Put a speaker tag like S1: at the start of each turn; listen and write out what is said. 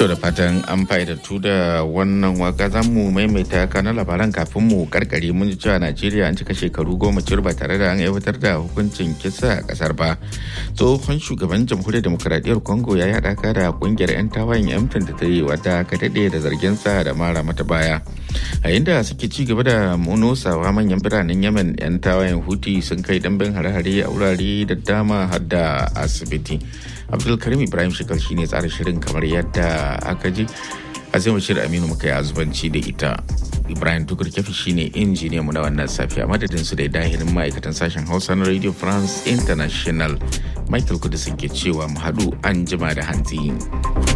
S1: To da fatan an faidatu da wannan waka za mu maimaita kana labaran kafin mu karkare mun ji cewa Najeriya an cika shekaru goma cir ba tare da an aiwatar da hukuncin kisa a kasar ba. Tsohon shugaban jamhuriyar demokuraɗiyyar Congo ya yi haɗaka da ƙungiyar 'yan tawayen M23 ta yi wadda ka daɗe da zargin sa da mara mata baya. A inda suke ci gaba da munosawa manyan biranen Yemen 'yan tawayen Huti sun kai ɗanbin hare-hare a wurare da dama har da asibiti. abdulkarim ibrahim shekar shi ne tsara shirin kamar yadda aka ji azima shir aminu muka yi azubanci da ita ibrahim tukur kefi shine injiniya mu na wannan safiya madadin su da dahirin ma'aikatan sashen hausa na radio france international michael kudu ke cewa mu haɗu an jima da hantsi.